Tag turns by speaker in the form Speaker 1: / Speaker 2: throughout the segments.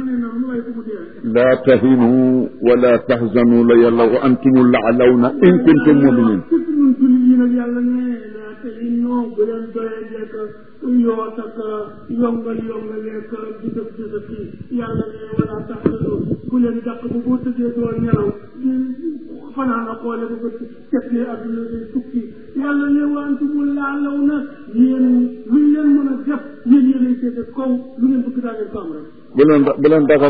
Speaker 1: mënee noonu waaye fu mu dee rek
Speaker 2: laa tahinu wala tahzanu la yàlla wa antumu laalawna in kuntum muminin
Speaker 1: surtout ñun jullit yi nag yàlla ne laa te in non bu leen doyee lekk yoot ak yongal yongaleek di def di def kii yàlla ne wala tax bu leen dàq ba boo tëddee doo nelaw di fanaan a xoole ba ba seetlee adduna day tukki yàlla ne wa antumu laalaw na yéen luñ leen mën a def yéen yéenay seete kaw lu ngeen bëgg daa ngeen ko am rek
Speaker 2: bu leen bu leen dagal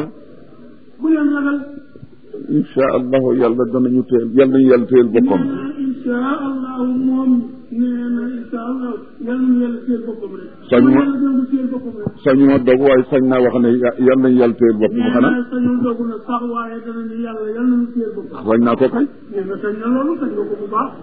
Speaker 1: bu leen ragal
Speaker 2: insha allahu yàlla danañu teel yàlla nañu yàlla teel boppam
Speaker 1: nee na insha allahu moom nee na insha allah yàlla na yàlla teel boppam rek
Speaker 2: Sañ ma-
Speaker 1: yàlla doon teel boppam rek
Speaker 2: sañuma dog waaye sañ naa wax ne ya- yàlla nañu yàlla teel boppam
Speaker 1: nee
Speaker 2: xanaa
Speaker 1: na sañul dogu na sax waaye dana ni yàlla yàlla na teel boppam
Speaker 2: sañ naa ko kay
Speaker 1: nee na sañ na loolu sañ nga ko bu baax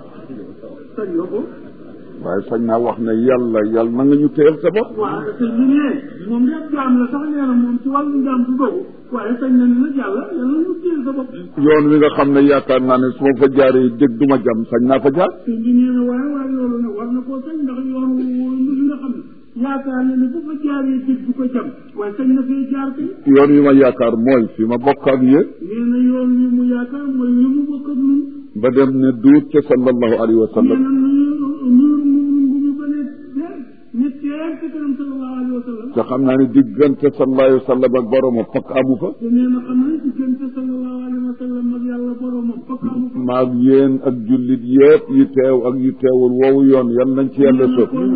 Speaker 1: sañ nga ko
Speaker 2: waaye sañ naa wax ne yàlla yàlla na nga ñu teel sa bopp
Speaker 1: waaye te ñu ne moom lépp jaam la sax nee na moom ci wàllu njaam du dogu waaye sañ na ni nag yàlla yàlla na teel sa bopp
Speaker 2: yoon wi nga xam ne yaakaar naa ne su ma fa jaaree dégg du ma jam sañ naa fa jaar
Speaker 1: te ñu nee na waaye waaye loolu nag war na koo sañ ndax yoon li nga xam ne yaakaar na ne bu fa jaaree dëgg du ko jam waaye sañ na fee jaar kay
Speaker 2: yoon wi ma yaakaar mooy fi ma bokk ak yéen
Speaker 1: nee na yoon wi mu yaakaar mooy wi mu bokk ak ñun
Speaker 2: ba dem ne duut ca sallallahu alayhi wa
Speaker 1: nee
Speaker 2: sallam
Speaker 1: na nuyu nuyu mu ngu ñu ba ne teer ne teer ci kanam sallallahu alayhi wa sallam
Speaker 2: te xam naa ne diggante sallallahu alayhi wa sallam ak boromam fakk amu fa
Speaker 1: te nee na xam ne diggante sallallahu alayhi wa sallam ak yàlla boromam fokk amu ko
Speaker 2: maag yéen ak jullit yëpp yi teew ak yi teewul woowu yoon yal nañ ci yàlla sëf
Speaker 1: kon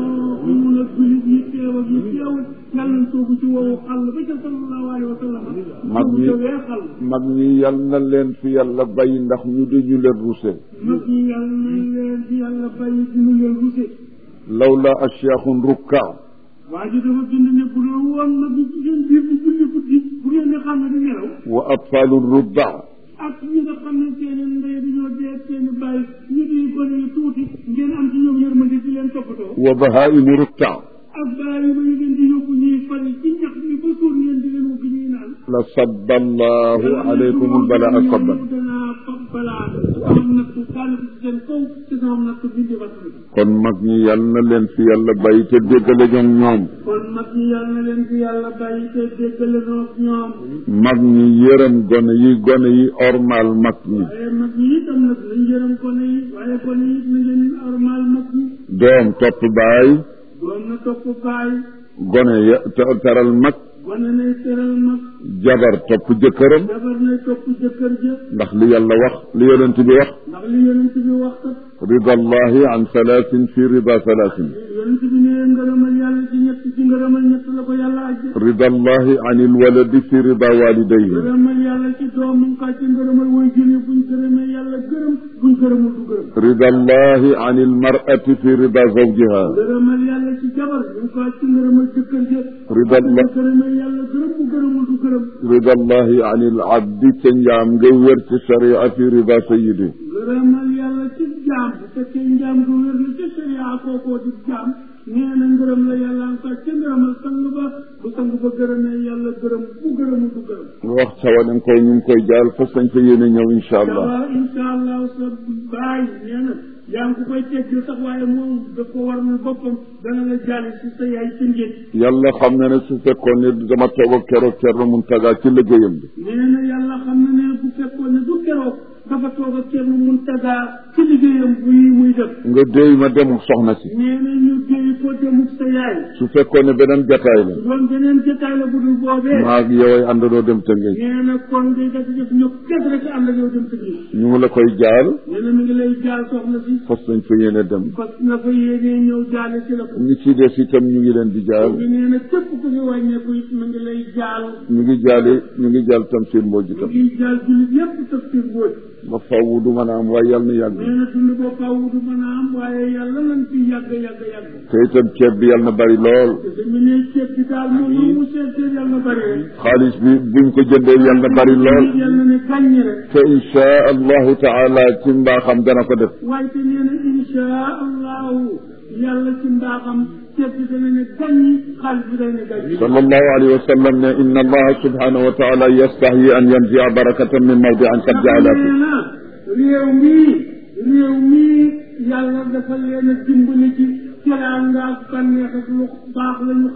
Speaker 1: mun a julit yi teew ak yi teewul yàlla nañ soobu ci woowu xàll ba ca sallallahu alayhi wa sallam
Speaker 2: Mag
Speaker 1: soobu
Speaker 2: ñi-
Speaker 1: ca wee xàll
Speaker 2: mag ñi yal na leen fi yàlla bàyyi ndax ñu di ñu leen ruse
Speaker 1: mag ñi yàlla nañ leen di yàlla bàyyi di ñu leen ruse
Speaker 2: lawla ashyaakhun rukkaa
Speaker 1: waa ji dafa bind ne bu dul woon nag ñu seen biir di julli guddi bu ngeen di xam ne di nelaw
Speaker 2: wa atfaalun rubaa
Speaker 1: ak ñi nga xam ne seen i ndey dañoo dee seen i bàyyi ñu di gone yu tuuti ngeen am ci ñoom yërmande di leen toppatoo
Speaker 2: wa bahaa'imu rukkaa
Speaker 1: ak bàyyi ba ñu leen di yóbbu ñuy fari ci ñax mi ba suur ngeen di leen wugg ñuy naan
Speaker 2: la sabba allahu alaykum albalaa sabban
Speaker 1: danaa fab balaa sama nattu daal ci seen kaw ci sama nattu bindi wat bi
Speaker 2: kon mag ñi yal na leen fi yàlla bàyyi te déggale ñoom ñoom
Speaker 1: kon mag ñi yàlla na leen fi yàlla bàyyi te déggale noog ñoom
Speaker 2: mag ñi yërëm gone yi gone yi ormal mag ñi
Speaker 1: waaye mag ñi itam nag nañ yërëm gone yi waaye gone yi na ngeen armal mag ñi
Speaker 2: doom topp baay
Speaker 1: doon na topp baay
Speaker 2: gone ya te- teral mag
Speaker 1: gone nay teral mag
Speaker 2: jabar topp jëkkëram
Speaker 1: jabar nay topp jëkkër jë
Speaker 2: ndax li yàlla wax li yonent bi wax
Speaker 1: ndax li yonent bi wax kat
Speaker 2: rida allahi an salaasin fi rida salaasin
Speaker 1: yonent bi nee ngërëmal yàlla ci ñett ci ngërëmal ñett la ko yàlla ajje
Speaker 2: rida allahi an ilwaladi fi rida walidayhi
Speaker 1: ngërëmal yàlla ci doom mu ngi kaa ci ngërëmal way jëne buñ gërëmee yàlla gërëm buñ gërëmul du gërëm
Speaker 2: rida allahi an ilmarati fi rida zawjiha
Speaker 1: ngërëmal yàlla ci jabar mu ngi kaa ci ngërëmal jëkkër jë
Speaker 2: rida
Speaker 1: bu
Speaker 2: allah
Speaker 1: gërëmee yàlla gërëm bu gërëmul du gërëm
Speaker 2: rida allahi an ilabdi ca njaam nga wér ci sharia fi rida sayidi
Speaker 1: ngërëmal yàlla ci jaam bu fekkee njaam gu wér la ci sharia kookoo di jaam nee na ngërëm la yàlla nga kaa ci ngërëmal sang ba bu sang ba gërëmee yàlla gërëm bu gërëmul du gërëm
Speaker 2: nga wax sawanen koy ñu ngi koy jaal fas nañ fa yéene ñëw insha allah
Speaker 1: waaw incha allah sa baay nee na yaa ngi ko koy teggil sax waaye moom daf ko warmal boppam dana la jaale si sa yaay ci njëg
Speaker 2: yàlla xam na ne su fekkoon ne dama toog ak keroog Thierno Mountaga ci liggéeyam bi
Speaker 1: nee na yàlla xam na ne bu fekkoon ne du keroog dafa toog ak Thierno Mountaga ci liggéeyam buy muy def
Speaker 2: nga déy ma dem soxna si
Speaker 1: nee na ñu déy ko demuk sa yaay
Speaker 2: su fekkoon ne beneen jataay la
Speaker 1: doon beneen jotaay la bu dul boobee
Speaker 2: maa ak yow ay àndandoo dem Tëngéej
Speaker 1: nee na kon ngay def def ñu kes rek ànd ak yow dem tëgg
Speaker 2: ñu ngi la koy jaal
Speaker 1: nee na mi ngi lay jaal soxna si
Speaker 2: fas nañ fa yéene dem
Speaker 1: parce que nga fa yéenee ñëw jaale si la ko
Speaker 2: ñi ci des itam ñu ngi leen di jaal
Speaker 1: ñu nee na képp ku fi wàññeeku it mu ngi lay jaal
Speaker 2: ñu ngi jaale ñu ngi jaal tam seen mbooj
Speaker 1: mu
Speaker 2: itam
Speaker 1: ngi jaal jullit yépp taf seen mbóot
Speaker 2: ba faw du mën a am waaye yàlla na yàgg
Speaker 1: nee na dund boo faaw du mën a am waaye yàlla nañ fi yàgg yàgg yàgg
Speaker 2: te itam ceeb bi yàlla na bari lool
Speaker 1: te dañu ne ceeb bi daal moom lu mu seet seet yàlla na bari rek
Speaker 2: xaalis bi buñ ko jëndee yàlla na bari lool
Speaker 1: yàlla ne gàññi rek
Speaker 2: te insha allahu taala ci mbaaxam dana ko def
Speaker 1: waaye te nee na insha allahu yàlla ci mbaaxam ceeb bi dana ne gàññi xaalis bi dana ne gàññi
Speaker 2: sallallahu alayhi wa sallam ne inna allaha subhanahu wa taala yastahi an yanzia barakatan min mawdian qad jaala fi
Speaker 1: nee na réew mii réew mii yàlla dafa leen a dimbali ci teraanga ak bànneex ak lu baax la ñu xam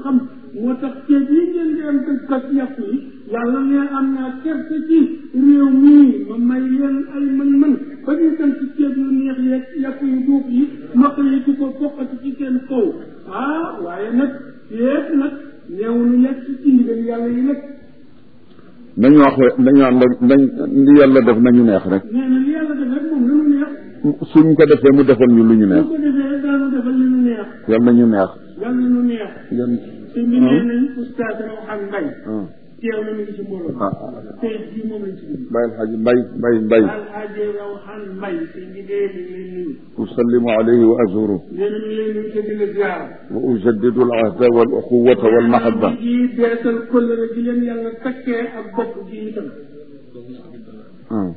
Speaker 1: moo tax ceeb yi ngeen di am tëj kat yàpp yi yàlla ne am naa kerte ci réew mii ma may leen ay mën-mën ba ñu dem ci ceeb yu neex yeeg yàpp yu duuf yi nokk yi di ko foqati ci seen kaw ah waaye nag yépp nag neew nu lekk ci ci ndigal yàlla yi nag
Speaker 2: nañu wax nañu ànd nañ li yàlla def nañu neex rek
Speaker 1: nee na li yàlla def rek moom nanu neex
Speaker 2: suñ ko defee mu defal ñu lu ñu
Speaker 1: bu
Speaker 2: neex
Speaker 1: ko defee daanu defal li nu neex
Speaker 2: yàlla nañu neex
Speaker 1: yàlla nu neex
Speaker 2: yan
Speaker 1: te mi nee nañ oustaz Rawhan Mbaye
Speaker 2: ah
Speaker 1: teew na mi ngi ci mbooloo
Speaker 2: ah
Speaker 1: tey jii moom lañ ci dugg
Speaker 2: bàyyil xaji mbay mbay mbay
Speaker 1: alxaaji Rawhan Mbaye te ngi dee mi ngi lay nuyu
Speaker 2: usallimu alayhi wa azuru
Speaker 1: nee na mi ngi lay nuyu te di la ziar
Speaker 2: wa ujaddidu al ahda wal uxuwata wal mahabba
Speaker 1: ji beesal kóllëre gi leen yàlla takkee ak bokk gi itam
Speaker 2: ah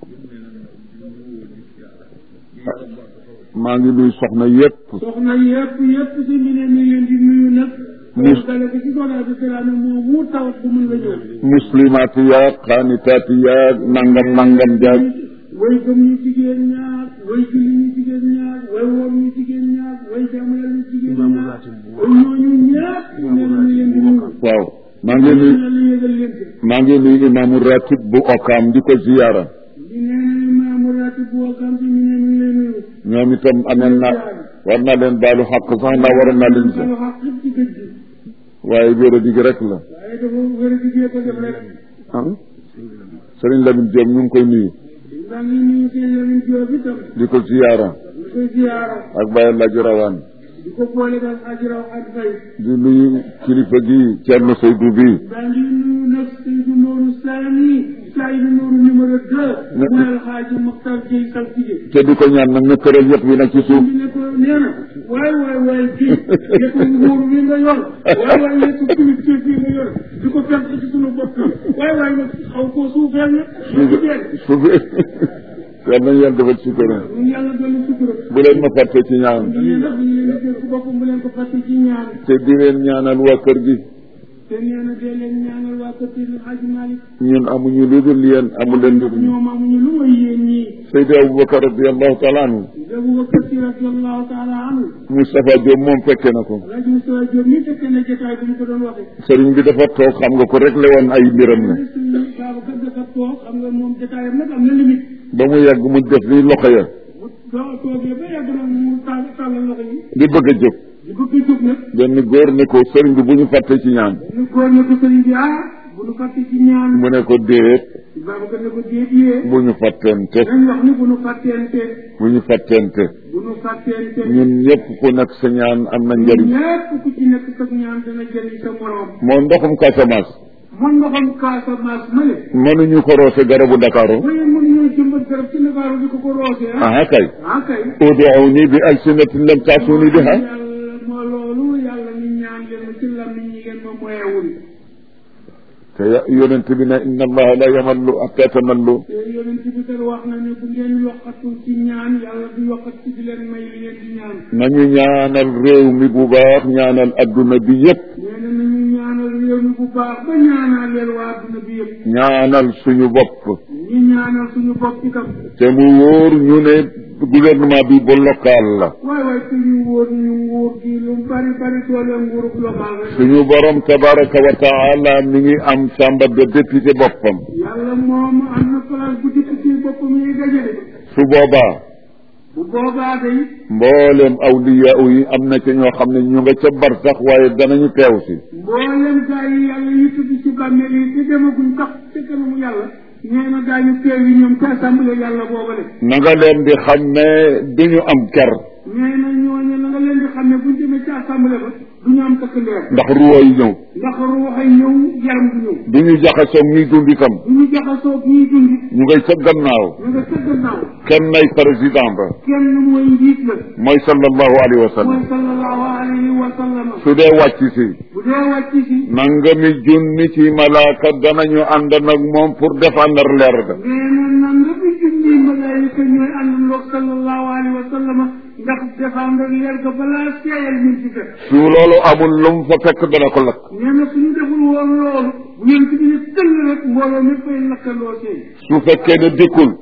Speaker 2: maa ngi nuyu soxna yépp
Speaker 1: soxna yëpp yëpp si mi ne mi ngi leen di nuyu nag
Speaker 2: Mus-
Speaker 1: dale ko ci soxna bi salaam moom mu tawat bu mun la ñëw
Speaker 2: muslimaati yaag xaanitaati yaag nangam nangam jaag
Speaker 1: way gëm ñu jigéen ñaar way julli ñu jigéen ñaar way woor ñu jigéen ñaar way jaamu yàlla ñu jigéen ñaar way ñooñu ñaar nee na mi leen di nuyu
Speaker 2: waaw maa ngi nuyu
Speaker 1: na la yëgal leen ci
Speaker 2: maa ngi nuyu imaamu ratib bu okaam di ko ziyaara
Speaker 1: di nee na imaamu ratib bu wakam si mi ne mi ngi lay nuyu
Speaker 2: ñoom itam amel na war naa leen baalu xaq sax ndax waroon naa leen
Speaker 1: balu xaq yëpp ci gëj gi
Speaker 2: waaye wéra digi rek la
Speaker 1: waaye dafa wér a diggee ko def rek
Speaker 2: ah sëriñ Lamine Diop ñu ngi koy nuyu
Speaker 1: maa ngi nuyu seen Lamine Diop itam
Speaker 2: di ko ziyaara
Speaker 1: di koy ziyaara
Speaker 2: ak Baye Laaji Rawaan
Speaker 1: di ko boole daal ajiraw ak fay
Speaker 2: di nuyu kilifa gi Thierno Seydou bi
Speaker 1: maa ngi nuyu nag Seydou Nourou Sani Seydou Nourou numéro deux
Speaker 2: Ne-
Speaker 1: bu Alxaaji Mokhtar Gueye Saltige
Speaker 2: te di ko ñaan nag na këral yëpp yi nag ci suuf
Speaker 1: bi ne ko nee na waay waay waay kii yëpp nguur wi nga yor waay waay yëpp kilifteef yi nga yor di ko fekk ci sunu bopp waay waay nag xaw koo suufeel nag suufeel
Speaker 2: suuf yal nañu yàlla defal ci këram
Speaker 1: ñun yàlla dolli sutura
Speaker 2: bu leen ma fàtte ci ñaan
Speaker 1: ñu ne nag ñu leen di jël ku boppam bu leen ko fàtte ci ñaan
Speaker 2: te di leen ñaanal waa kër gi
Speaker 1: te nee na dee leen ñaanal waa kër Seydi Hadji Malick
Speaker 2: ñun amuñu lu dul yéen amu leen lu dul ñun
Speaker 1: ñoom amuñu lu may yéen ñii
Speaker 2: Seydi Aboubacar radiallahu taala anhu
Speaker 1: Aboubacar Si radiallahu taala anhu
Speaker 2: Moustapha Diop moom fekke na ko
Speaker 1: Alaaji Moustapha Diop mi fekkee na jotaay bu ñu ko doon waxee
Speaker 2: sëriñ bi dafa toog xam nga ko rek le woon ay mbiram ne
Speaker 1: suñu Babacar dafa toog xam nga moom jotaayam nag am na limite
Speaker 2: ba mu yàgg mu def li loxo ya
Speaker 1: bu doo toogee ba yàgg nag mu tàll tàllal loxo yi
Speaker 2: di bëgg a jóg
Speaker 1: di bëgg a jóg nag
Speaker 2: benn góor ne ko sëriñ bi bu ñu fàtte ci ñaan
Speaker 1: ñu góor ne ko sëriñ bi ah bu nu fàtte ci ñaan
Speaker 2: mu ne ko déet
Speaker 1: Babacar ne ko déet yee
Speaker 2: bu ñu fàttente
Speaker 1: nañ wax ni bu nu fàtteente
Speaker 2: bu ñu fàttente
Speaker 1: bu nu fàtteente
Speaker 2: ñun ñëpp ku nekk sa ñaan am na njëriñ
Speaker 1: ñépp ku ci nekk sa ñaan dana jëriñ sa morom
Speaker 2: moo ndoxum Casamance
Speaker 1: mën nga xam Casamance ma ne
Speaker 2: mënuñu ko roose garabu Dakaaru
Speaker 1: waaye mënuñoo jëmbat garab ci Ndakaaru di ko ko roosee ah
Speaker 2: aha kay
Speaker 1: ah kay
Speaker 2: ud'uuni bi alsinatin lam ta'tuni biha
Speaker 1: yàlla moo loolu yàlla ñu ñaan leen ci lam ni ñi ngeen ma moyewul
Speaker 2: te ya- yonent bi ne inna allaha la yamallu hatta tamallu
Speaker 1: te yonent bi kat wax na ne bu ngeen yokkatu ci ñaan yàlla du yokkat ci di leen may li ngeen di ñaan
Speaker 2: nañu ñaanal réew mi bu baax ñaanal adduna bi yépp
Speaker 1: nee na nañu ñaanal réew mi bu baax ba ñaanal leen waa adduna bi yëpp
Speaker 2: ñaanal suñu bopp
Speaker 1: ñu ñaanal suñu bopp itam
Speaker 2: te mu wóor ñu ne gouvernement bi bu local la
Speaker 1: waay waay te ñu wóor ñu nguur gi lu bari bari doole nguurub local rek
Speaker 2: suñu borom tabaraka wa taala mi ngi am chambre de député boppam
Speaker 1: yàlla moom am na place bu député boppam yi dajale
Speaker 2: su boobaa
Speaker 1: bu boobaa day
Speaker 2: mbooleem awliya yi am na ca ñoo xam ne ñu nga ca bar sax waaye danañu teew si
Speaker 1: mboolem gaa yi yàlla yi tudd ci bàmmeel yi te demaguñ tax te kanamu yàlla nee na gaa yu teew yi ñoom ca assemblée yàlla boobale
Speaker 2: na nga leen di xam ne duñu am ker
Speaker 1: nee na ñooñu la nga leen di xam ne buñ demee ci assemblée ba du ñu am takk ndeer
Speaker 2: ndax ruwa yi ñëw
Speaker 1: ndax ruuxay ñëw yaram du ñëw
Speaker 2: duñu jaxasoo ñuy dund itam
Speaker 1: du ñu jaxasoo ñuy dund
Speaker 2: ñu ngay ca gannaaw
Speaker 1: ñu nga ca gannaaw
Speaker 2: kenn nay président ba
Speaker 1: kenn mooy njiit la
Speaker 2: mooy sallallahu alayhi wa sallam
Speaker 1: mooy sallallahu alayhi wa sallam
Speaker 2: su dee wàcc si
Speaker 1: bu dee wàcc si
Speaker 2: nangami junni ci malaaka danañu ànd nag moom pour défendre leer ga
Speaker 1: nee na nan nga fi junni malaayika ñooy àndandoog sallallahu alayhi wa sallam ndax défendre leer ga balaa seeyal ñun ci def
Speaker 2: su loolu amul lu mu fa fekk dana ko lakk
Speaker 1: nee na suñu deful woon loolu bu ngeen ci ne tëll rek mbooloo mi fay lakkandoo seen
Speaker 2: su fekkee ne dikkul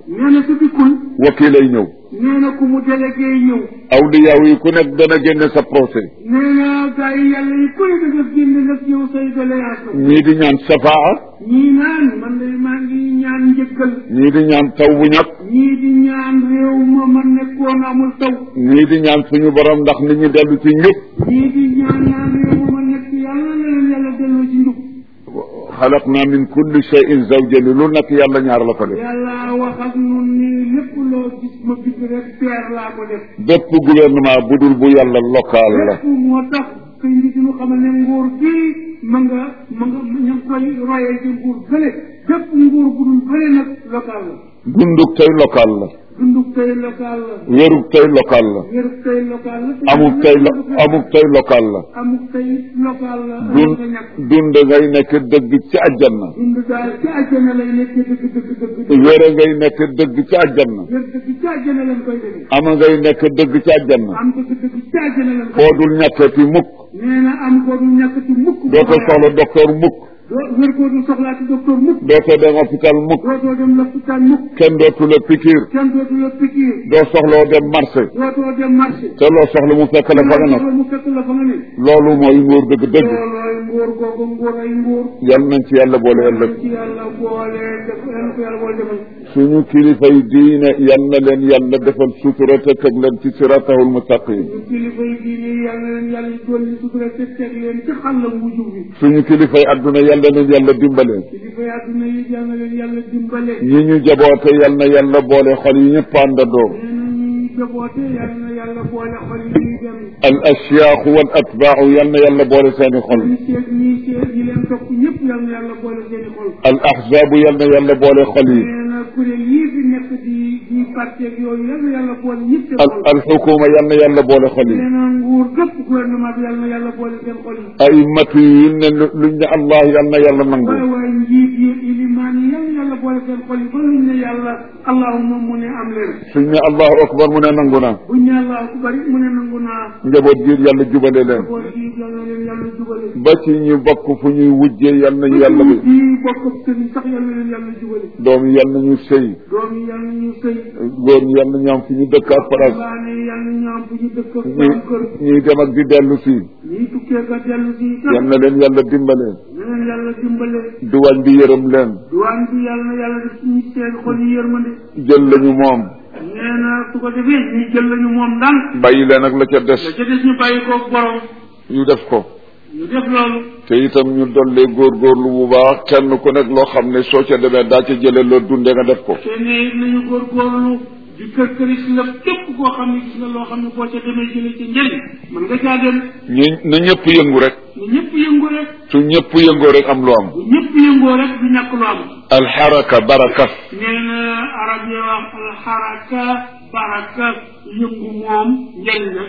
Speaker 1: nee na su dikkul
Speaker 2: wakiilay ñëw
Speaker 1: nee na ku mu délégué ñëw
Speaker 2: awliyaaw yi ku nekk dana génne sa procès
Speaker 1: nee na gars yi yàlla yi koy da def génn nag yow say doléance
Speaker 2: ñii di ñaan safaa
Speaker 1: ñii naan man de maa ngi ñaan njëkkal
Speaker 2: ñii di ñaan taw bu ñàkk
Speaker 1: ñii di ñaan réew ma ma nekkoon amul taw
Speaker 2: ñii di ñaan suñu borom ndax nit ñi dellu ci njub
Speaker 1: ñii di ñaan naan réew ma ma nekk yàlla na leen yàlla delloo ci njub
Speaker 2: xalaqna min kulli shay'in zawjayni lu nekk yàlla ñaar la ko def
Speaker 1: yàlla wax ak ñun ni lépp loo gis ma bind rek peer laa ko def
Speaker 2: bépp gouvernement bu dul bu yàlla local la
Speaker 1: lépp moo tax kay ndi diñu xamal ne nguur gii ma nga ma nga ña ngi koy royee ci nguur gële bépp nguur bu dul bële nag local la
Speaker 2: dunduk tey local la
Speaker 1: dunduk tey local la
Speaker 2: wéruk tey local la
Speaker 1: wéruk tey local la
Speaker 2: amuk tey lo amuk tey local la
Speaker 1: amuk tey local la
Speaker 2: dund
Speaker 1: nga ñàkk
Speaker 2: dund ngay nekk dëgg ci àjjana
Speaker 1: dund daal ci àjjana lay nekk dëgg dëgg dëgg dëgg
Speaker 2: wére ngay nekk dëgg ci àjjana
Speaker 1: wér dëgg ci àjjana lañ koy defee
Speaker 2: ama ngay nekk dëgg ci àjjana
Speaker 1: am dëgg dëgg ci àjjana lañ koy
Speaker 2: foo dul ñàkkati mukk
Speaker 1: nee na am ko du ñàkk ci mukk
Speaker 2: dootoo soxla docteur mukk
Speaker 1: doo wér ko du soxlaa ci docteur mukk
Speaker 2: dootoo dem hôpital mukk
Speaker 1: dootoo dem lopitaan mukk
Speaker 2: kenn dootu la pikiir
Speaker 1: kenn dootu la pikiir
Speaker 2: doo soxloo dem marché
Speaker 1: dootoo dem marché
Speaker 2: te loo soxla mu fekk la fa nga nekk
Speaker 1: mu fekk la fa nga ne
Speaker 2: loolu mooy nguur dëgg dëgg
Speaker 1: loolooy nguur googu nguur ay nguur
Speaker 2: yal nañ ci yàlla boole ëllëg
Speaker 1: ci yàlla boole def yàlla ko yàlla boole defal
Speaker 2: suñu kilifa yi diine yal na leen yàlla defal sutura te teg leen ci siratahul mustaqim
Speaker 1: ñu kilifa yi diine yàlla leen yàlla dolli sutura te teg leen ci xàllam wu jub bi
Speaker 2: suñu kilifa yi adduna yal na leen yàlla dimbale
Speaker 1: kilifa yi àdduna yi yàlla leen yàlla dimbale
Speaker 2: ñi ñu jaboote yal na yàlla boole xol yi ñëpp àndandoo
Speaker 1: nee na ñuy jaboote yàlla na yàlla boole xol yi ñuy dem
Speaker 2: al ashyaaxu wal atbaaxu yal na yàlla boole seeni xol
Speaker 1: ñi seet ñi seet ñi leen topp ñëpp yàlla na yàlla boole seeni xol
Speaker 2: al ahzaabu yal na yàlla boole xol yi
Speaker 1: nee na kuréel yii fi nekk di di parti ak yooyu yàlla na yàlla boole ñëpp seen
Speaker 2: al
Speaker 1: xol
Speaker 2: al xukuma yal na yàlla boole xol yi
Speaker 1: nee na nguur gépp gouvernement bi yàlla na yàlla boole seen xol yi
Speaker 2: ay matu yi ne luñ ne allah yal na yàlla nangu
Speaker 1: waaye waaye njiit yi ilimaan yi yàlla na yàlla boole seen xol yi ba luñ ne yàlla allahuma mu ne am leen
Speaker 2: suñ ne allahu akbar mu ne nangu na
Speaker 1: buñ ne allahu akbar mu ne nangu naa
Speaker 2: njaboot gi yàlla jubale leen
Speaker 1: boole gi yàlla na leen yàlla jubale
Speaker 2: ba ci ñu bokk fu ñuy wujjee yal nañu yàlla bi
Speaker 1: di bokk ak sëriñ sax yàlla na leen yàlla jubale
Speaker 2: doom yi yal nañu sëy
Speaker 1: doom yi yàlla na ñu sëy
Speaker 2: góor ñi yal nañu am fi ñu dëkk ak place
Speaker 1: baa ne yàlla na ñu am fu ñu dëkk ak
Speaker 2: ñi
Speaker 1: am kër
Speaker 2: ñuy dem ak di dellu si
Speaker 1: ñii tukkee ka dellu si
Speaker 2: yal na leen yàlla dimbale
Speaker 1: na leen yàlla dimbale
Speaker 2: duwaañ bi yërëm leen
Speaker 1: duwaan bi yàlla na yàlla def suñu seen xol yi yërmande
Speaker 2: jël lañu moom
Speaker 1: nee na su ko defee ñu jël lañu moom ndànk
Speaker 2: bàyyi leen ak la ca des
Speaker 1: la ca des ñu bàyyi ko borom
Speaker 2: ñu def ko
Speaker 1: ñu def loolu
Speaker 2: te itam ñu dollee góorgóorlu bu baax kenn ku nekk loo xam ne soo ca demee daa ca jëlee loo dundee nga def ko
Speaker 1: te ne nañu góorgóorlu di kër këri si la képp koo xam ne gis nga loo xam ne boo ca demee jële ci njëriñ mën nga caa dem
Speaker 2: ñu na ñëpp yëngu rek
Speaker 1: ne ñëpp yëngu rek
Speaker 2: su ñëpp yëngoo rek am lu am
Speaker 1: bu ñëpp yëngoo rek du ñàkk lu am
Speaker 2: alxaraka baraka
Speaker 1: nee na arab yi wax alxaraka baraka yëngu moom njëriñ la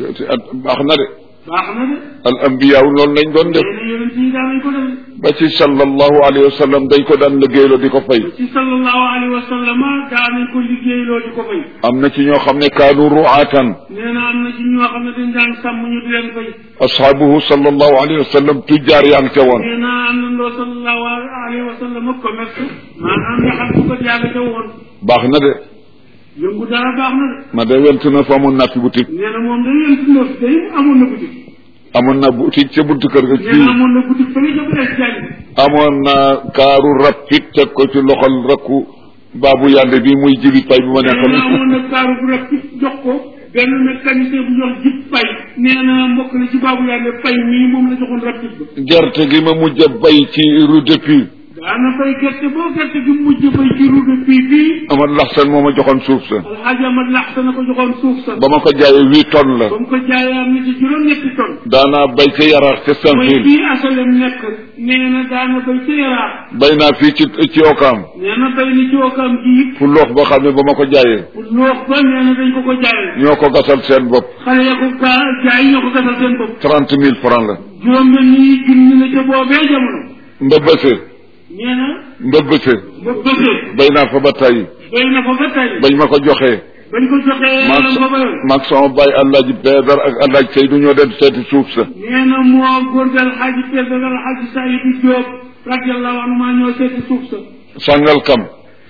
Speaker 2: baax na de
Speaker 1: baax na de
Speaker 2: al ambiyaaw loolu lañ doon def
Speaker 1: nee na yonent yi daan nañ ko def
Speaker 2: ba ci sallallahu alayhi wa sallam dañ ko daan liggéeyloo di ko fay
Speaker 1: ci sallallahu alayhi wa sallam daan nañ ko liggéey loolu di ko fay
Speaker 2: am na ci ñoo xam ne kaanu ruatan
Speaker 1: nee na am na ci ñoo xam ne dañ daan sàmm ñu di leen fay
Speaker 2: ashaabuhu sallallahu alayhi wa sallam tujjaar yaa ngi ca woon
Speaker 1: nee na am na ndoo sallallahu alayhi wa sallam commerce maanaam nga xam su ko yàgg ca woon
Speaker 2: baax na de
Speaker 1: yëngu dara baax na de
Speaker 2: ma de went na fa amoon naa fi boutique
Speaker 1: nee na moom day yéen si ndox day amoon na boutique
Speaker 2: amoon na boutique ca buntu kër ga
Speaker 1: nee na
Speaker 2: fii
Speaker 1: amoon na boutique fële ca Blaise Diagne
Speaker 2: amoon na kaaru rapide teg ko ci loxol rakku baabu yàlla bi muy jibi pay bi ma
Speaker 1: nee na
Speaker 2: nekkoon
Speaker 1: amoon na kaaru bu rek jox ko benn mécanicien bu jox jib pay nee na mbokk na ci baabu yàlla pay mii moom la joxoon rapide ba
Speaker 2: gerte gi ma mujj a bay ci rue de Puy
Speaker 1: daana fay gerte boo gerte gi mujj bay ci route de fii fii
Speaker 2: Amad Laxsan moo ma joxoon suuf sa
Speaker 1: alxaaji Amad lax sa na ko joxoon suuf sa
Speaker 2: ba ma ko jaayee huit tonnes la
Speaker 1: ba mu ko jaayee am na ci juróom-ñetti tonnes
Speaker 2: daanaa bay ca yaraax ca
Speaker 1: mooy
Speaker 2: Sanfil
Speaker 1: fii asalem nekk nee na daana bay ca yaraax
Speaker 2: bay naa fii ci ci Okaam
Speaker 1: nee na bay ni ci wokam ji
Speaker 2: fu loox boo xam ne ba ma ko jaayee
Speaker 1: pour loox ba nee na dañ ko ko jaayee
Speaker 2: ñoo ko gasal seen bopp
Speaker 1: xale ya ko gaa jaay ñoo ko gasal seen bopp
Speaker 2: trente mille francs la
Speaker 1: juróom benn yi junni la ca boobee jamono
Speaker 2: mbëbbëse
Speaker 1: nee na
Speaker 2: mbëbbëse
Speaker 1: ba bëggee
Speaker 2: bay naa fa ba tey
Speaker 1: bay na fa ba tey
Speaker 2: bañ ma ko joxee
Speaker 1: bañ ko joxee
Speaker 2: maag
Speaker 1: lan ba bayoon
Speaker 2: maag sama baay Alaaji Peedar ak Alaaji Seydu ñoo dem seeti suuf sa
Speaker 1: nee na moo góor gi alxaaji Pell ak alxaaji Saydu Jóob radiallahu anhu maa ñoo seeti suuf sa
Speaker 2: sàngal kam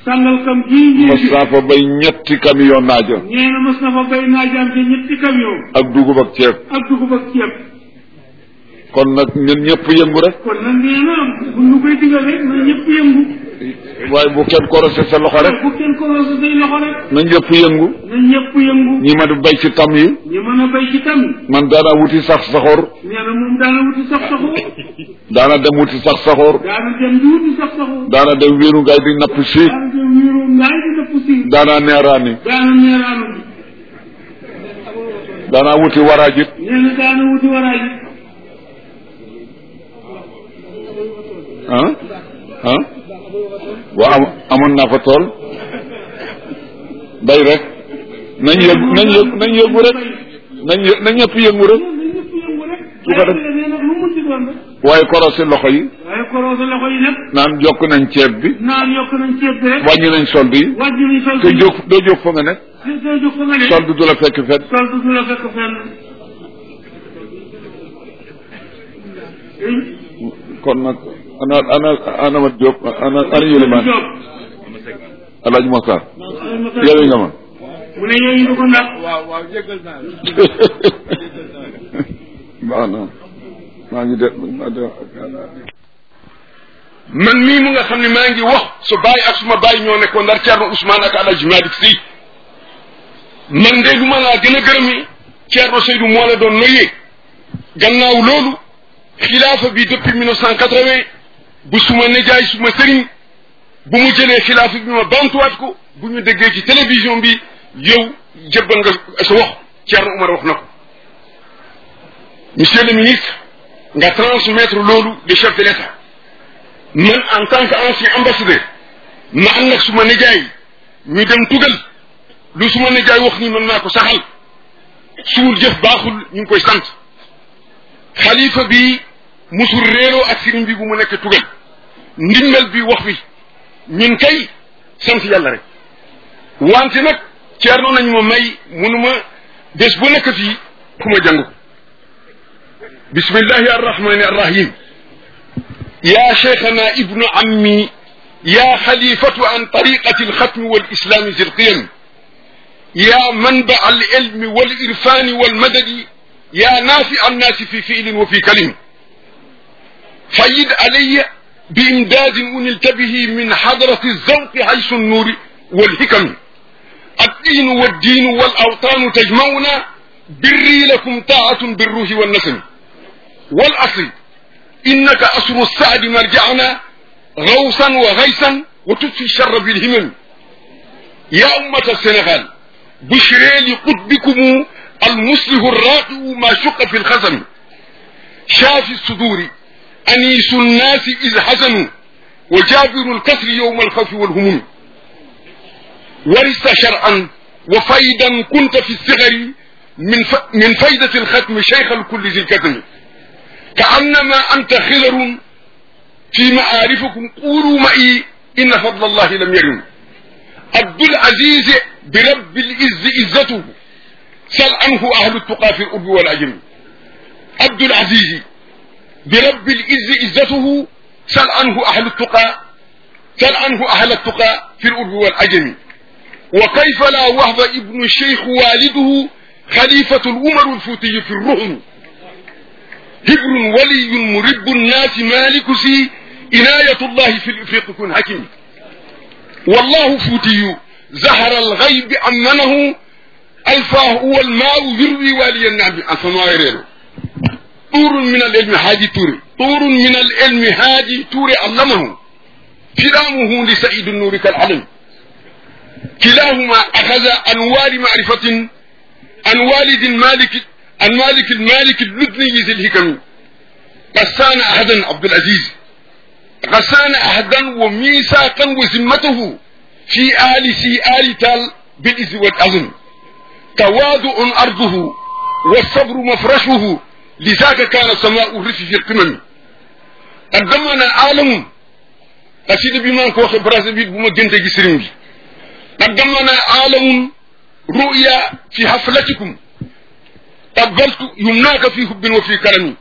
Speaker 1: sàngal kam gii ngeen
Speaker 2: mas
Speaker 1: gis
Speaker 2: naa fa bay ñetti camion naaja
Speaker 1: nee na mos na fa bay naajaam te ñetti camion
Speaker 2: ak dugub ak ceeb
Speaker 1: ak dugub ak ceeb
Speaker 2: kon nag ñun ñëpp yëngu rek
Speaker 1: kon nag nee na bu ñu koy digal rek na ñëpp yëngu
Speaker 2: waaye bu kenn korose sa loxo rek
Speaker 1: bu kenn ko roose say loxo rek
Speaker 2: na ñëpp yëngu
Speaker 1: na ñëpp yëngu
Speaker 2: ñi ma di bay ci tam yi
Speaker 1: ñu mën a bay ci tam
Speaker 2: man daana wuti sax saxoor
Speaker 1: nee na moom daana wuti sax saxu
Speaker 2: daana dem wuti sax saxoor
Speaker 1: daana dem di wuti sax saxu
Speaker 2: daana dem wéeru ngaay di napp si
Speaker 1: daana dem wiiru ngaay di dëpp si
Speaker 2: daana neeraani
Speaker 1: daana neeraanu bi
Speaker 2: daana wuti waraajit
Speaker 1: nee na daana wuti waraay
Speaker 2: ah ah waa am amoon naa fa tool bay rek nañ yëg nañ yëg nañ yëngu rek nañ yë nañ ñëpp yëngu rek
Speaker 1: na ñëpp yëngu rek
Speaker 2: Su ko def-
Speaker 1: nee nag lu mu ci doon rek
Speaker 2: waaye korose loxo yi
Speaker 1: waaye korose loxo yi nag
Speaker 2: naan jokk nañ ceeb bi
Speaker 1: naan yokk nañ ceeb bi rek
Speaker 2: wàññi nañ solde yi
Speaker 1: wàjju nañ sol
Speaker 2: te jóg doo jóg fa nga ne
Speaker 1: te te jóg fa nga ne
Speaker 2: solde du la fekk fet
Speaker 1: sol du la fekk fenn
Speaker 2: kon nag ana ana ana ma Diop ana ana Yélimaan
Speaker 1: Jóob
Speaker 2: Alaaji Moxtaar
Speaker 1: mu
Speaker 2: yeewi nga ma
Speaker 1: ne yooyu du ko ndax
Speaker 2: baax na maa ngi de maa de
Speaker 3: man mii mu nga xam ne maa ngi wax su bàyyi ak suma bàyyi ñoo nekkoon ndar Thierno Ousmane ak El Hadj Malick Sy man de lu ma laa gën a gërëmi Thierno Seydou moo la doon noyyee gannaaw loolu xilaafa bi depuis 1980 bu suma nijaay suma sëriñ bu mu jëlee xilaafa bi ma bantuwaat ko bu ñu déggee ci télévision bi yow jëbbal nga sa wax Thierno Oumar wax na ko monsieur le ministre nga transmettre loolu le chef de l'État man en tant que ancien ambassadeur ma ànd ak suma nijaay ñu dem tugal lu suma nijaay wax ni mën naa ko saxal suul jëf baaxul ñu ngi koy sant xalifa bi musul réeroo ak sëriñ bi bu mu nekk tugal ndimbal bi wax bi ñun kay sant yàlla rek wante nag ceerno nañ ma may munuma bés bu nekk fii ku ma jàng ko bismillahi arrahmani arrahim يا شيخنا ابن عمي يا خليفة عن طريقة الختم والإسلام ذي القيم يا منبع العلم والإرفان والمدد يا نافع الناس في فعل وفي كلم فيد علي بإمداد أنلت به من حضرة الذوق حيث النور والحكم الدين والدين والأوطان تجمعنا بري لكم طاعة بالروح والنسم والأصل إنك أسر السعد مرجعنا غوصا وغيثا وتطفي الشر بالهمم يا أمة السنغال بشري لقطبكم المصلح الراقي ما شق في الخزم شافي الصدور أنيس الناس إذ حزنوا وجابر الكسر يوم الخوف والهموم ورثت شرعا وفيدا كنت في الصغر من ف... من فيدة الختم شيخ الكل ذي الكتم كأنما أنت خضر في معارفكم قولوا معي إن فضل الله لم يرم عبد العزيز برب العز عزته سل عنه أهل التقى في الأرض والعجم عبد العزيز برب العز عزته سل عنه أهل التقى سل عنه أهل التقى في الأرض والعجم وكيف لا وهب ابن الشيخ والده خليفة الأمر الفوتي في الرهن هبر ولي مرب الناس مالك سي عناية الله في الإفريق كن حكيم والله فوتي زهر الغيب أمنه الفاه هو الماء يروي والي النعم أفما غيره طور من العلم هادي توري طور من العلم هادي توري علمه كلامه لسعيد النور كالعلم كلاهما أخذ أنوار معرفة عن والد مالك عن مالك المالك اللدني ذي الهكم غسان أحدا عبد العزيز غسان أحدا وميثاقا وذمته في آل سي آل تال بالإز والأذن تواضع أرضه والصبر مفرشه لذاك كان سماء الرف في القمم قدمنا عالم قصيدة بما كو خبراز بي بما جنت جسرين بي قدمنا عالم رؤيا في حفلتكم قبلت يمناك في حب وفي كرم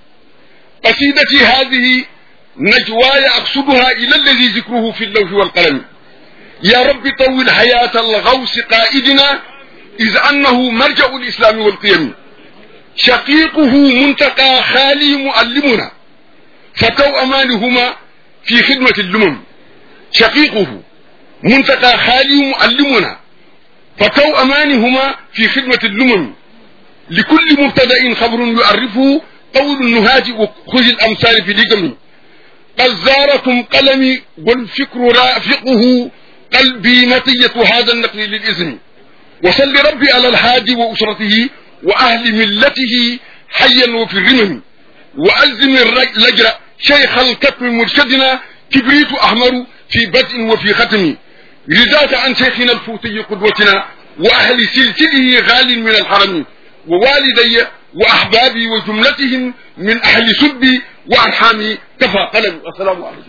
Speaker 3: قصيدتي هذه نجواي أقصدها إلى الذي ذكره في اللوح والقلم يا رب طول حياة الغوث قائدنا إذ أنه مرجع الإسلام والقيم شقيقه منتقى خالي مؤلمنا فتو أمانهما في خدمة اللمم شقيقه منتقى خالي مؤلمنا فتو أمانهما في خدمة اللمم لكل مبتدأ خبر يعرفه قول النهاج وخذ الأمثال في لقم قد زاركم قلمي والفكر رافقه قلبي مطية هذا النقل للإذن وصل ربي على الهادي وأسرته وأهل ملته حيا وفي الرمم وألزم اللجر شيخ الكتم مرشدنا كبريت أحمر في بدء وفي ختم رداك عن شيخنا الفوتي قدوتنا وأهل سلسله غال من الحرم ووالدي وأحبابي وجملتهم من أهل سبي وأرحامي كفى قلم السلام عليكم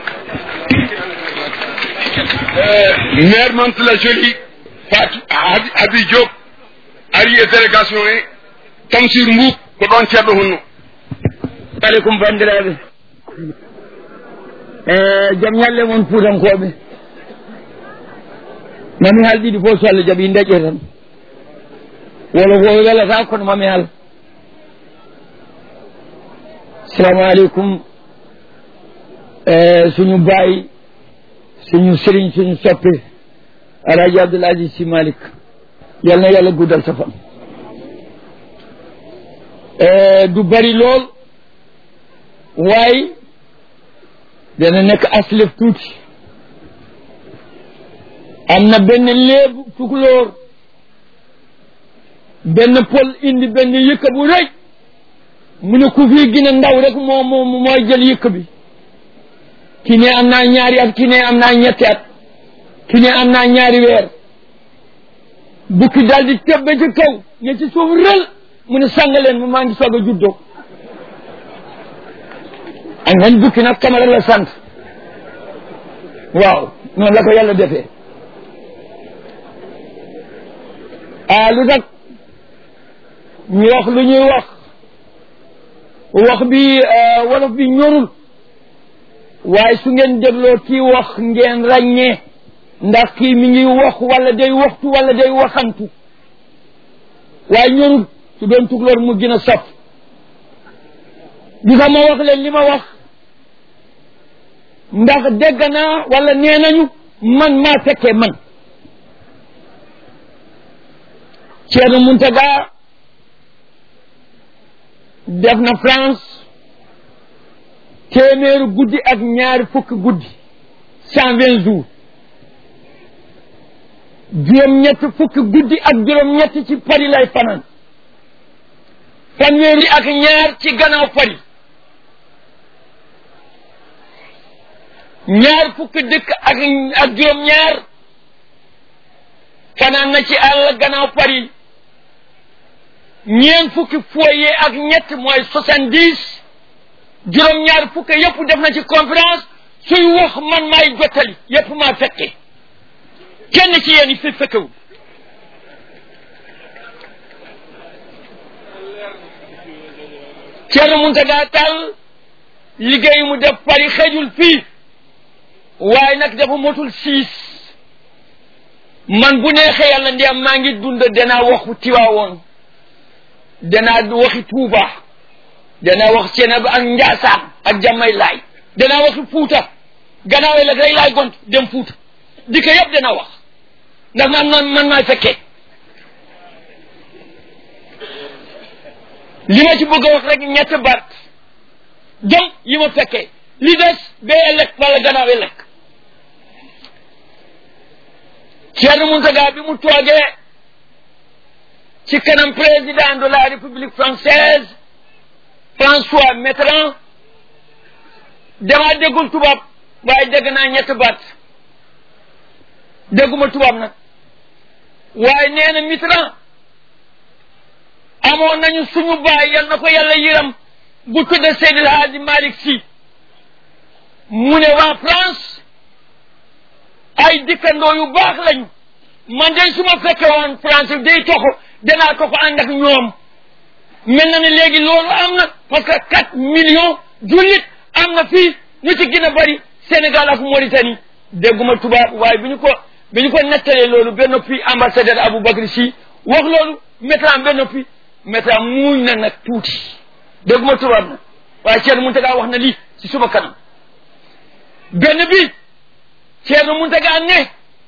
Speaker 3: maire Mantula Jolie Fatou Abi Diop ari e délégation e Tamsir Mbuuk ko ɗon ceerɗo hunno
Speaker 4: aleykum bandiraɓe e jaam ñalle moon fuutankoɓe mami haal ɗiɗi fof so Allah jaaɓi daƴe tan wolo ko welata kono mami haal salamu aleykum e suñu baay suñu sëriñ suñu soppe alaaji abdoul aziz si malik yal na yàlla guddal sa fan du bari lool waaye dana nekk aslef tuuti am na benn léebu tukulóor benn pol indi benn yëkka bu rëy mu ne ku fii gën a ndaw rek moo moo mooy jël yëkk bi ki ne am naa ñaari at ki ne am naa ñetti at ki ne am naa ñaari weer bukki daal di tebbe ci kaw ne ci suuf rël mu ne sàngaleen ma maa ngi soog a juddoo ak nañ bukki nag kamara la sant waaw noonu la ko yàlla defee ah lu tax ñu wax lu ñuy wax wax bi wolof bi ñorul waaye su ngeen dégloo kii wax ngeen ràññee ndax kii mi ngi wax wala day waxtu wala day waxantu waaye ñorul su doon tugloor mu gën a saf di ma wax leen li ma wax ndax dégg naa wala nee nañu man maa fekkee man Ceerno Muntaga def na France téeméeru guddi ak ñaari fukki guddi cent vingt jours juróom-ñett fukki guddi ak juróom-ñett ci Paris lay fanaan fanweeri ak ñaar ci gannaaw Paris ñaar fukki dëkk ak ak juróom-ñaar fanaan na ci àll gannaaw Paris ñeent fukki foyer ak ñett mooy soixante dix juróom-ñaar fukk yëpp def na ci conférence suy wax man maay jottali yëpp maa fekke kenn ci yéen fi fekkewu Ceerno Muntaga Tall liggéey mu def Paris xëjul fii waaye nag dafa motul siis man bu neexee yàlla ndeyam maa ngi dund danaa waxu Tiwaawoon danaa waxi Tuuba danaa wax Ceenab ak Njaasaan ak Jamay Laay danaa waxi Fuuta gannaaw la rek laay gont dem Fuuta di ko yëpp dana wax ndax man man man maay fekkee li ma ci bëgg a wax rek ñett baat jëm yi ma fekkee li des ba ëllëg wala gannaaw ëllëg Ceerno Muntaga bi mu toogee ci kanam président de la République française François Mitterrand dama déggul tubaab waaye dégg naa ñett baat dégguma tubaab nag waaye nee na Mitterrand amoon nañu suñu baay yal na ko yàlla yiram bu tudde Seydil Hadji Malick Sy mu ne waa France ay dikkandoo yu baax lañu man de su ma fekke woon France day toxu danaa toxu ànd ak ñoom mel na ne léegi loolu am na parce que quatre millions jullit am na fii ñu ci gën a bari Sénégal ak Mauritanie dégguma tubaab waaye bi ñu ko bi ñu ko nettalee loolu ba noppi ambassadeur Aboubacry Sy wax loolu métran ba noppi métran muuñ na nag tuuti dégguma tubaab na waaye Thierno Mountaga wax na lii ci suma kanam benn bi Thierno Mountaga ne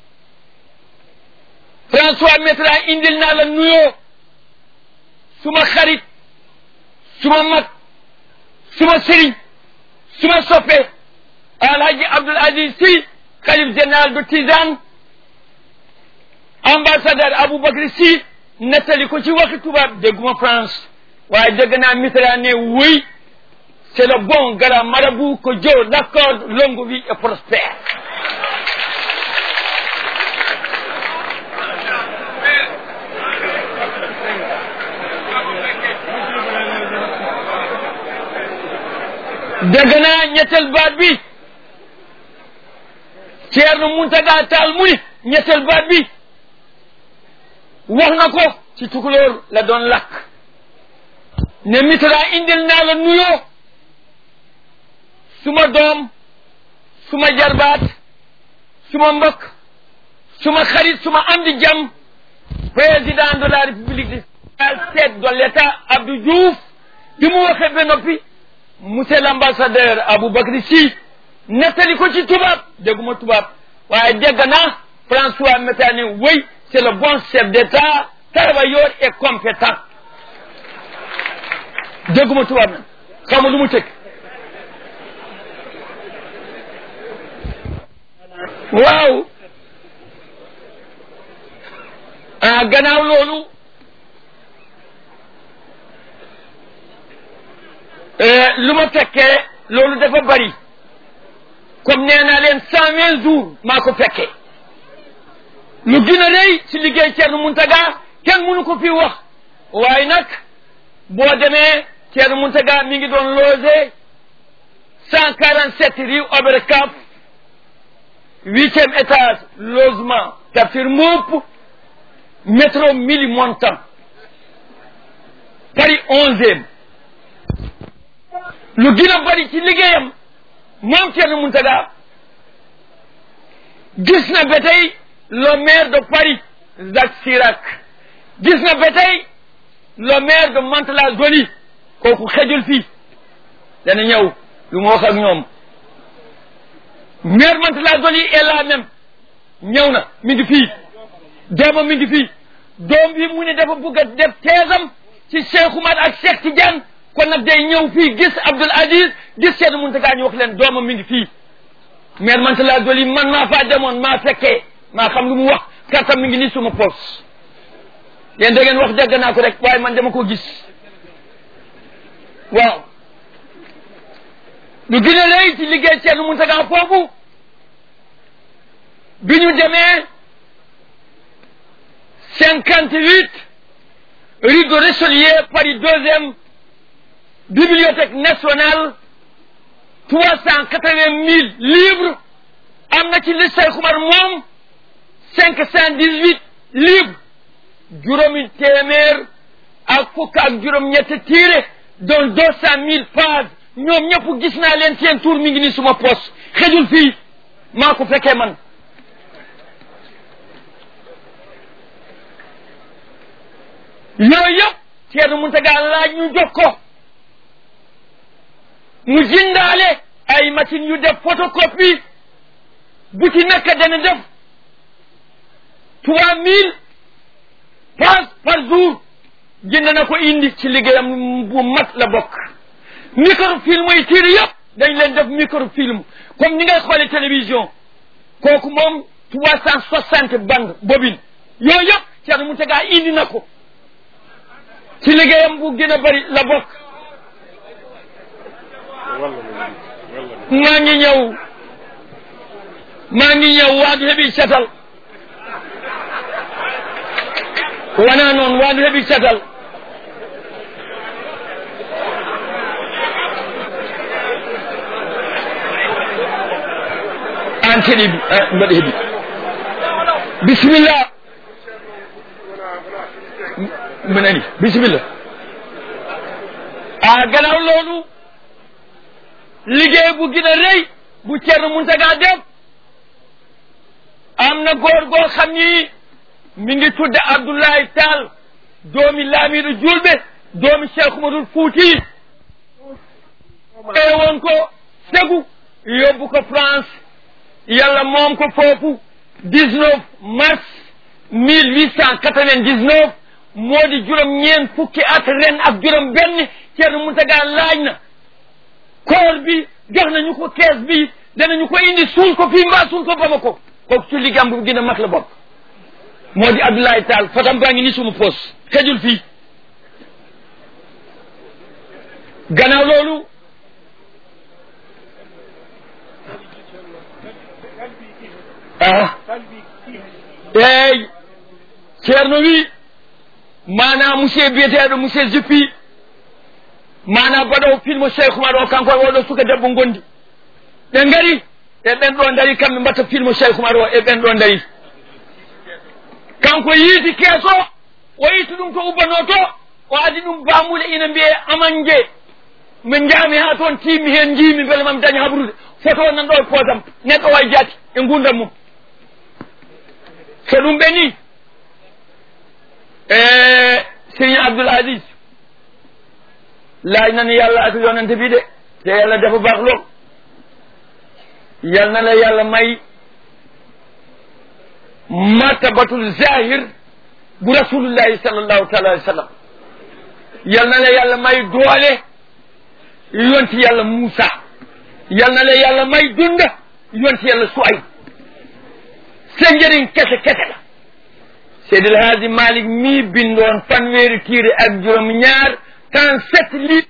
Speaker 4: François Mitterrand indil naa la nuyoo suma xarit suma mag suma sëriñ suma soppe alhaji Abdoul Aziz Sy xalif général de Tijane ambassadeur Aboubacry Sy nettali ko ci waxi tubaab dégguma France waaye dégg naa Mitterrand ne oui c'est le bon grand marabout que Dieu l'accorde longue vie et prospère dégg naa ñetteel baat bi Ceerno Muntaga Taal mu ni ñetteel baat bi wax na ko ci tukulóor la doon lakk ne Mitterrand indil naa la nuyoo suma doom suma jarbaat suma mbokk suma xarit suma am di jàmm président de la république du chef de l'état Abdou Diouf bi mu waxee ba noppi monsieur l'ambassadeur Aboubacry Sy nettali ko ci tubaab dégguma tubaab waaye dégg naa François Mitterrand ne oui c'est le bon chef d'état travailleur et compétent dégguma tubaab nag xaw ma lu mu tëgg waaw ah gannaaw loolu lu ma fekkee loolu dafa bari comme nee naa leen cent vingt jours maa ko fekkee lu gën a rëy ci liggéey Thierno Mountaga kenn mënu ko fi wax waaye nag boo demee Thierno Mountaga mi ngi doon logé cent quarante sept rue Oberkampf huitième étage logement Tafsir Mboup métro Mili Montant Paris onzième lu gën a bari ci liggéeyam moom Thierno Mountaga gis na ba tey le maire de Paris Jacques Chirac gis na ba tey le maire de Mantes-la-Jolie kooku xejul fii dana ñëw lu mu wax ak ñoom maire Mantes-la-Jolie est là même ñëw na mi ngi fii doomam mi ngi fii doom bi mu ne dafa bëgg a def teesam ci Cheikh Oumar ak Cheikh Tidiane kon nag day ñëw fii gis Abdoul Aziz gis Thierno Mountaga ñu wax leen doomam mi ngi fii maire Mantes-la-Jolie man maa faa demoon maa fekkee maa xam lu mu wax kartam mi ngi nii suma poos yéen da ngeen wax dégg naa ko rek waaye man dama ko gis waaw lu gën a lay ci liggéey Thierno Mountaga foofu bi ñu demee cinquante huit rue de Richelieu Paris deuxième bibliothèque nationale trois cent quatre-vingt mille livres am na ci li Cheikh Oumar moom cinq cent dix-huit livres juróomi téeméer ak fukk ak juróom-ñetti tiire dont deux cent mille pages ñoom ñëpp gis naa leen seen tour mi ngi ni suma poos xejul fii maa ko fekkee man yooyu yëpp Thierno Mountaga laaj ñu jox ko mu jindaale ay machines yu def photocopie bu ci nekk dana def trois mille pages par jour jënd na ko indi ci liggéeyam bu mat la bokk microfilm yi tiir yëpp dañ leen def microfilm comme ni ngay xoolee télévision kooku moom trois cent soixante bande bobine yooyu yëpp Thierno Mountaga indi na ko ci liggéeyam bu gën a bari la bokk maa ngi ñëw maa ngi ñëw waadu heɓi catal wona noon waadu heɓi catal an keɗi mbaɗa heeɓi bisimillah mi nani bisimillah a gannaaw loolu liggéey bu gën a rëy bu Thierno Mountaga def am na góor goo xam ni mi ngi tudde Abdoulaye Tall doomi Laamidu Julbe doomi Cheikh Umarul Fuuti woon ko segu yóbbu ko France yàlla moom ko foofu dix-neuf mars mille huit cent quatre-vingt-dix-neuf moo di juróom ñeen fukki at ren ak juróom benn Ceerno Muntaga laaj na koor bi jox nañu ko kees bi danañu ko indi suul ko fii mbaa suul ko Bamako kooku ci liggéeyam bu gën a mag la bokk moo di Abdoulaye Tall fatam baa ngi ni suma poos xejul fii gannaaw loolu ah eyi ceerno wi mana monsieur biyeteɗo monsieur juppi mana baɗo filme cheikh oumar o kanko e oɗo suka debbo gondi ɓe ngari e ɓen ɗo dari kamɓe mbatta filme cheikh oumar o e ɓen ɗo dari kanko yiiti keeso o yitti ɗum to ubbano to o adi ɗum bamuɗe ina mbiye amanje min jaami ha toon timmi hen jiimi beele mami daña habrude photo nan ɗo e poosam neɗɗo way jaati e gurdam mum so ɗum ɓeni e sérigne abdoul asis laaj nani yàlla ak yonente bi de te yàlla dafa baax lool yal na la yàlla may martabatul zahir bu rasulullahi sallallahu taala alih wa sallam yal na la yàlla may doole yonti yàlla Muusa yal na la yàlla may dunda yonti yàlla Suayb sa njëriñ kese kese la Seydil Haaji Malick mii bindoon fanweeri tiire ak juróom ñaar trente sept litres